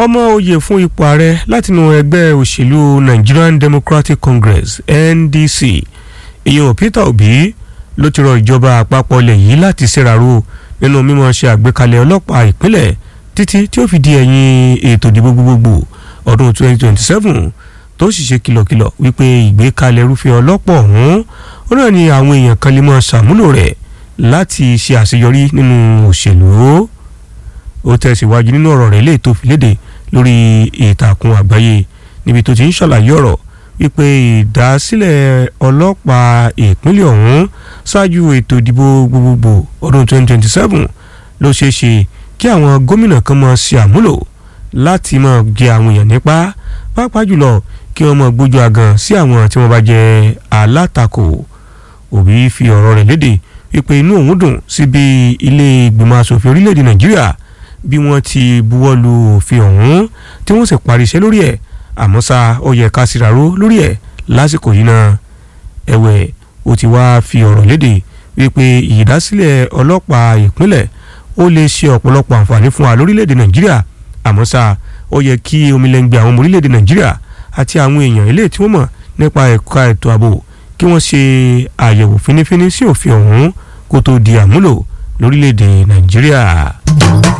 ọmọ oyè fún ipò ààrẹ látinú ẹgbẹ́ òṣèlú Nigerian Democratic Congress NDC ìyẹn Peter Obi ló ti rọ ìjọba àpapọ̀ ilẹ̀ yìí láti ṣèràró nínú mímọ̀ ṣe àgbékalẹ̀ ọlọ́pàá ìpínlẹ̀ títí tí ó fi di ẹ̀yìn ètò ìdìbò gbogbogbò ọdún 2027 tó sì ṣe kìlọ̀kìlọ̀ wípé ìgbékalẹ̀ irúfẹ́ ọlọ́pàá ọ̀hún ó náà ni àwọn èèyàn kan lè máa ṣàmúlò rẹ̀ láti ṣe àṣeyọrí nínú òṣèlú ó tẹ̀síwájú nínú ọ̀rọ̀ rẹ̀ lè tó fi léde lórí ìtàkùn àgbáyé níbi tó ti ń ṣàlàyé ọ̀rọ̀ wípé ìdásílẹ̀ ọlọ́pàá ìpínlẹ̀ ọ̀hún ṣáájú ètò ìdìbò gbogbogbò ọdún 2027 ló ṣeé ṣe kí àwọn gómìnà kan máa ṣe àmúlò láti máa jẹ àwọn èèyàn nípa pàápàá jùlọ kí wọ́n máa gbójú àgàn sí àwọn tí wọ́n bá jẹ́ alátakò Òbí fi ọ̀rọ̀ rẹ̀ léde wípé inú òun dùn sí bí ilé ìgbìmọ̀ asòfin orílẹ̀-èdè Nàìjíríà bí wọ́n ti buwọ́ lu òfin ọ̀hún tí wọ́n sì parí iṣẹ́ lórí ẹ̀ àmọ́ ṣá ó yẹ ká síraró lórí ẹ̀ lásìkò yìí náà ẹ̀wẹ̀ ó ti wá fi ọ̀rọ̀ léde wípé ìdásílẹ̀ ọlọ́pàá ìpínlẹ̀ ó lè ṣe ọ̀pọ̀lọpọ̀ àǹfààní fún wa lórílẹ̀‐èdè nàìjíríà àmọ́ ṣá ó yẹ kí omilẹ́ngbẹ̀ àwọn ọmọ orílẹ̀‐èdè nàìjíríà àti àwọn èèyàn ilé tí wọ́n mọ̀ nípa ẹ̀ka ètò ààbò kí wọ́n ṣe àyẹ̀wò fínífíní sí òfin ọ̀hún kó tó di àmúlò lórílẹ̀‐èdè nàìjíríà.